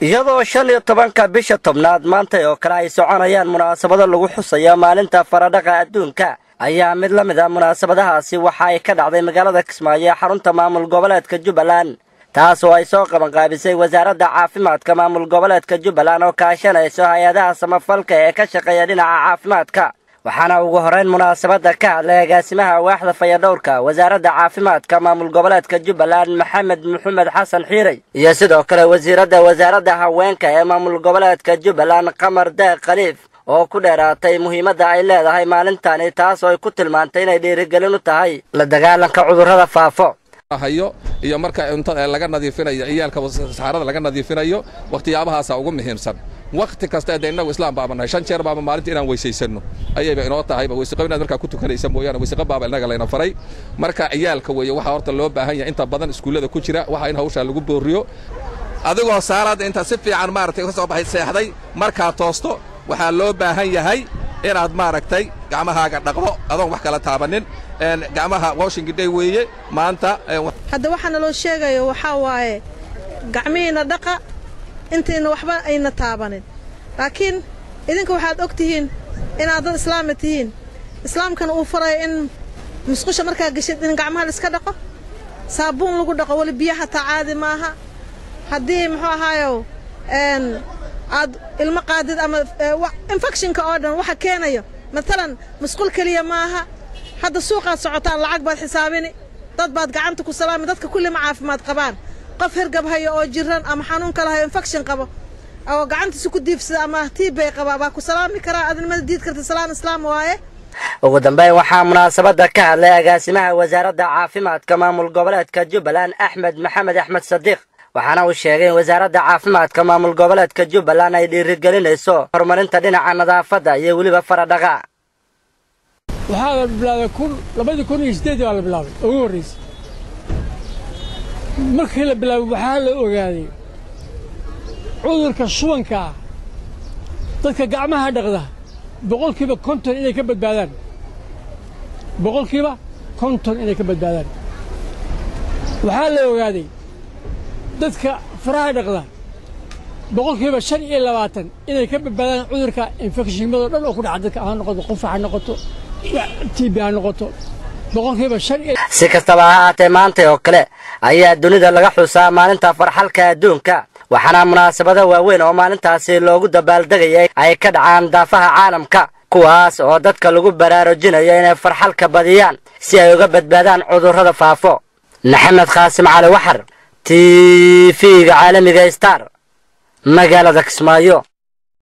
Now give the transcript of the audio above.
iyadoo shan iyo tobanka bisha tobnaad maanta oo kale ay soconayaan munaasabado lagu xusayo maalinta faradhaqa adduunka ayaa mid la mid a munaasabadahaasi waxa ay ka dhacday magaalada kismaayo ee xarunta maamul goboleedka jubbaland taas oo ay soo qabanqaabisay wasaaradda caafimaadka maamul goboleedka jubbaland oo kaashanayso hay-adaha samafalka ee ka shaqeeya dhinaca caafimaadka waxaana ugu horrayn munaasabadda ka hadlay agaasimaha waaxda fayadhowrka wasaaradda caafimaadka maamul goboleedka jubbaland maxamed maxamed xasan xiirey iyo sidoo kale wasiiradda wasaaradda haweenka ee maamul goboleedka jubbaland qamar deeq khaliif oo ku dheeraatay muhiimadda ay leedahay maalintani taas oo ay ku tilmaantay inay dhiirigelin u tahay la dagaalanka cudurrada faafo hayo iyo marka cuntada laga nadiifinayo ciyaalka saxaarada laga nadiifinayo wakhtiyaabahaasa ugu muhiimsan wakhti kasta de innagu islaam baaba nahay shan jeer baaba maalinta inaan weysaysanno ayayba inoo tahayba weyseqo inaad markaa ku tukanaysa mooyaane weyseqo baaba innaga layna faray marka ciyaalka weeye waxaa horta loo baahan yahay inta badan iskuullada ku jira waxa in hawshaa lagu booriyo adigoo saalaadda inta si fiican maaragtay ka soo baxay seexday markaa toosto waxaa loo baahan yahay inaad maaragtay gacmahaaga dhaqdo adoon wax kala taabanin gacmaha washington day weeye maanta hadda waxaana loo sheegayo waxaa waaye gacmihiinna dhaqa intayna waxba ayna taabanin laakiin idinka waxaad og tihiin inaad dad islaama tihiin islaamkana uu farayo in musqusha markaa geshid in gacmaha la iska dhaqo saabuun lagu dhaqo weli biyo hataa caadi maaha haddii muxuu ahaayo aad ilmo qaadid ama infectionka oo dhan waxa keenayo matalan musqul keliya maaha hadda suuqaad socotaan lacag baad xisaabini dad baad gacanta ku salaami dadka kulli ma caafimaad qabaan qof hergab hayo oo jiran ama xanuun kale hayo infection qabo oo gacantiisa ku diibsada ama tiibbay qabaa baa ku salaami karaa adinimada diid karta salaan islaam waaye ugu dambeyn waxaa munaasabadda ka hadlay agaasimaha wasaaradda caafimaadka maamul goboleedka jubbaland axmed maxamed axmed sadiiq waxaana uu sheegay in wasaaradda caafimaadka maamul goboleedka jubbaland ay dhiirigelinayso horumarinta dhinaca nadaafadda iyo weliba faradhaqa waxaa la bilaabay kun labadii kun iyo siddeedii baa la bilaabay ugu horraysay markii la bilaabay waxaa la ogaaday cudurka shubanka ah dadka gacmaha dhaqda boqolkiiba konton inay ka badbaadaan boqolkiiba konton inay ka badbaadaan waxaa la ogaaday dadka faraha dhaqda boqolkiiba shan iyo labaatan inay ka badbaadaan cudurka infekshinnimadoo dhan oo ku dhaca dadka ha noqoto qufac ha noqoto tiibi ha noqoto boqolkiiba shan iyo si kastaba ha ahaatee maanta oo kale ayaa dunida laga xusaa maalinta farxalka adduunka waxaana munaasabado waaweyn oo maalintaasi loogu dabaaldegayay ay ka dhacaan daafaha caalamka kuwaas oo dadka lagu baraarujinayo inay farxalka badiyaan si ay uga badbaadaan cudurrada faafo maxamed khaasim cali waxar t v-ga caalamiga star magaalada kismaayo